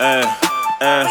eh, eh.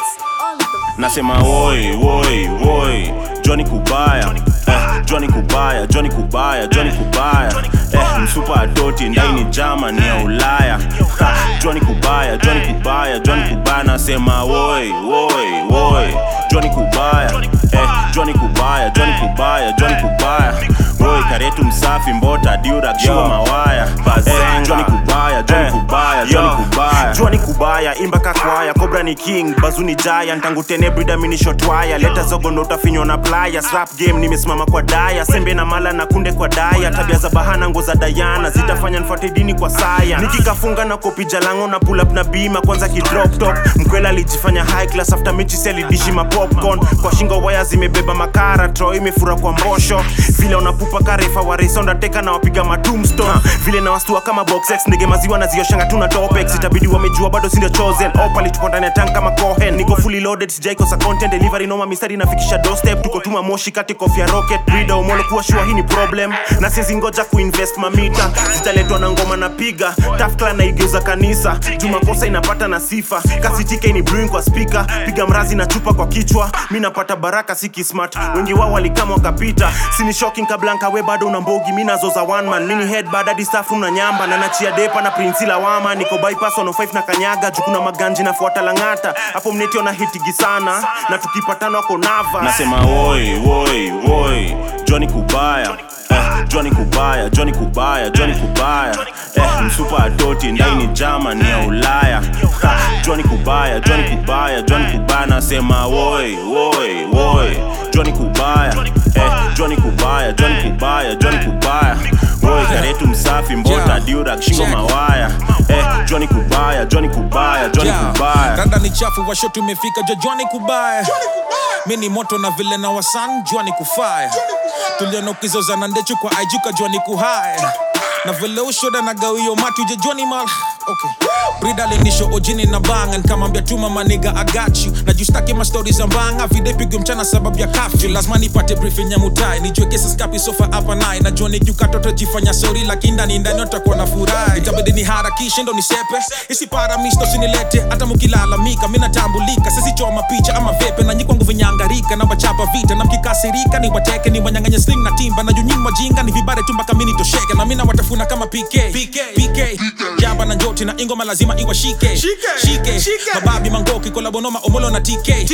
Nasema woi woi woi Johnny Kubaya eh, Johnny Kubaya Johnny Kubaya Johnny Kubaya eh, msupa adoti ndaini Germany ya Ulaya ha, Johnny Kubaya Johnny Kubaya Johnny Kubaya nasema woi woi woi Johnny Kubaya eh, Johnny Kubaya Johnny Kubaya Johnny Kubaya woi karetu msafi mbota diura shua mawaya eh, Johnny Kubaya Johnny Kubaya Johnny Kubaya Johnny Kubaya imba kakwaya Cobra ni king bazuni giant tangu tene brida mini shotwaya leta zogo ndo utafinywa na playa rap game nimesimama kwa daya sembe na mala na kunde kwa daya tabia za bahana ngo za Diana zitafanya nfuate dini kwa saya nikikafunga na kopi jalango na pull up na bima kwanza ki drop top mkwela alijifanya high class after mechi seli dishi ma popcorn kwa shingo waya zimebeba makara tro imefura kwa mbosho vile unapupa karefa wa race undertaker na wapiga ma tombstone vile na wastua kama box X ndege maziwa na zioshanga tuna topex itabidi wamejua bado sindio chosen opali tuko ndani ya tank kama cohen niko fully loaded sijaikosa content delivery noma mistari nafikisha doorstep tuko tuma moshi kati kofia rocket brida umolo kuwa shua hii ni problem na siezi ngoja kuinvest mamita zitaletwa na ngoma na piga tafkla na igeuza kanisa jumakosa inapata na sifa kasitike ni brewing kwa speaker piga mrazi na chupa kwa kichwa mi napata baraka si kismart wengi wao walikama wakapita sini shocking kablanka we bado una mbogi mi nazo za one man mini head badadi safu na nyamba na nachia depa na prinsi lawama niko bypass 105 na kanyaga jukuna maganji nafuata langata hapo mnetio na hitigi sana na tukipatana wako nava nasema woi woi woi Johnny Kubaya eh, Johnny Kubaya Johnny Kubaya Johnny Kubaya eh, msupa adoti ndaini Germany ya Ulaya ha, Johnny Kubaya Johnny Kubaya Johnny Kubaya nasema woi woi woi Johnny Kubaya eh, Johnny Kubaya Johnny Kubaya Johnny Kubaya woi karetu msafi mbota Yeah. diura shingo Check. mawaya eh, Johnny Kubaya Johnny Kubaya Johnny Yeah. Kubaya Randa ni chafu washo tumefika jo Johnny Kubaya mi ni moto na vile na wasan jua ni kufaya tuliona ukizozana ndechu kwa aijuka jua ni kuhaya na vile ushoda na gawio mati uje Johnny mal okay. brida linisho ojini na banga nikamwambia tuma maniga I got you na justaki mastori za mbanga vide pigwe mchana sababu ya kafyu lazima nipate briefing ya mutai nijue kesa skapi sofa hapa naye na Johnny kiukatoto jifanya sori lakini ndani ndani utakuwa na furaha itabidi ni harakishe ndo nisepe isipara misto sinilete hata mukilalamika mi natambulika sisichoma picha ama vepe na nyikwangu vinyangarika na wachapa vita na mkikasirika ni wateke ni wanyanganya sling na timba na junyini wajinga ni vibare tu mpaka mini tosheke na mina watafuna kama PK PK, PK. jamba na njoti na ingoma lazima iwashike shike mababi mangoki kolabonoma omolo na TK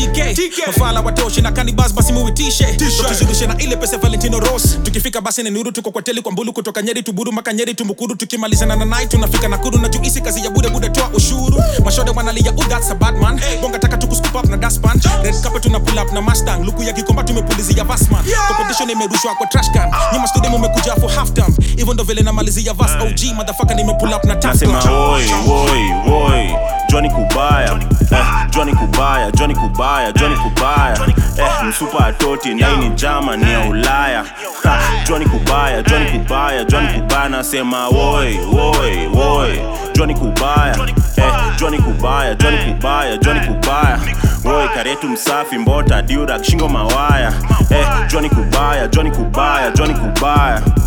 TK mafala watoshi na kanibas basi muitishe tuzidishe na ile pesa Valentino Ross tukifika basi ni nuru tuko kwa teli kwa mbulu kutoka Nyeri tuburu mpaka Nyeri tumukuru tukimalizana na night tunafika Nakuru na juisi kazi ya bude bude toa ushuru mashode wanalia oh that's a bad man bonga taka tukuscoop up na dustpan red carpet tuna pull up na Mustang luku ya kikomba tumepulizia Vasman competition imerushwa kwa trash can nyuma studio mmekuja for half time hivyo ndo vile namalizia Vas OG motherfucker nimepull up na tough nasema gun. woi woi woi Johnny Kubaya eh, Johnny Kubaya Johnny Kubaya Johnny Kubaya eh, msupa atoti ndaini Germany ya Ulaya ha, Johnny Kubaya Johnny Kubaya Johnny Kubaya nasema woi woi woi Johnny Kubaya eh, Johnny Kubaya Johnny Kubaya Johnny Kubaya woi karetu msafi mbota diura shingo mawaya eh, Johnny Kubaya Johnny Kubaya Johnny Kubaya